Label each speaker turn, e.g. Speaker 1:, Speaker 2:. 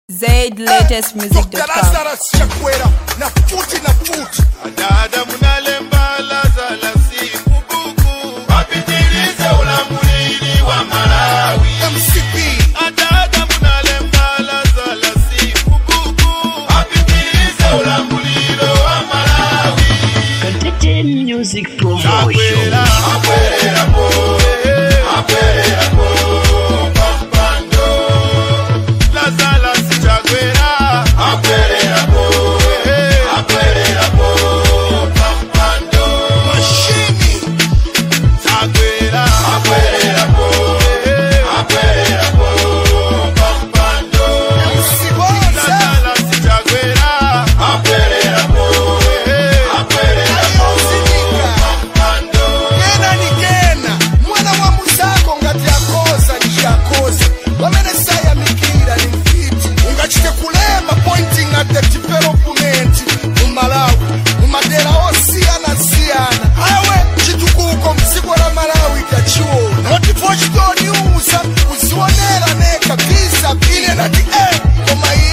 Speaker 1: ZLatestmusic.com.
Speaker 2: Lazarus Chakwera na futi na futi
Speaker 3: Dada munalemba Lazala siku buku wapitilize ulamulili wa Malawi.
Speaker 2: MCP
Speaker 3: Dada munalemba Lazala siku buku wapitilize ulamulilo wa Malawi.
Speaker 4: Contagion Music Promotion.
Speaker 3: Akwera, akwera po, akwera po, pampando. Lazala si Chakwera, akwera po, akwera po, pampando.
Speaker 2: mashini
Speaker 3: Chakwera, akwera po, akwera po, pampando.
Speaker 2: Msibonza
Speaker 3: Lazala si Chakwera, akwera po, akwera po,
Speaker 2: ayozilika
Speaker 3: pampando.
Speaker 2: kena ni kena mwana wa muzako ngati akoza ndiyakoza pamene sayamikira ni mfiti ungachite kulema pointing at the development mu malawi mu madera osiyana-siyana awe chitukuko mdziko la malawi kachiona notipochitoniuza kuzionera neka visa vile nati e koma